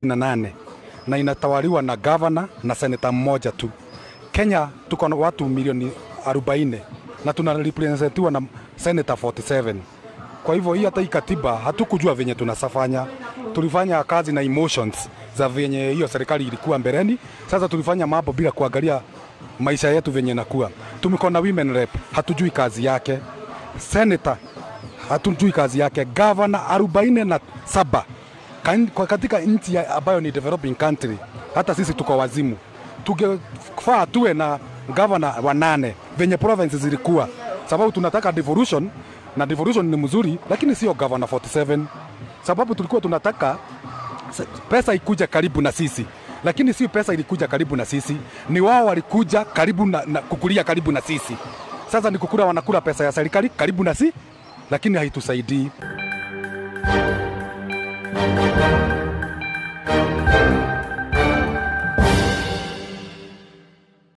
na nane na inatawaliwa na gavana na seneta mmoja tu. Kenya tuko na watu milioni 40 na tuna representiwa na seneta 47. Kwa hivyo hii hata hii katiba hatukujua venye tunasafanya, tulifanya kazi na emotions za venye hiyo serikali ilikuwa mbeleni. Sasa tulifanya mambo bila kuangalia maisha yetu venye nakuwa. Tumekuwa na women rep, hatujui kazi yake. Senator hatujui kazi yake. Governor arobaini na saba Kan- kwa katika nchi ya- ambayo ni developing country, hata sisi tuko wazimu. Tungefaa tuwe na governor wa nane venye provinces zilikuwa, sababu tunataka devolution na devolution ni mzuri, lakini sio governor 47 sababu tulikuwa tunataka s- pesa ikuja karibu na sisi lakini si pesa ilikuja karibu na sisi, ni wao walikuja karibu na, na kukulia karibu na sisi. Sasa ni kukula, wanakula pesa ya serikali karibu na si, lakini haitusaidii.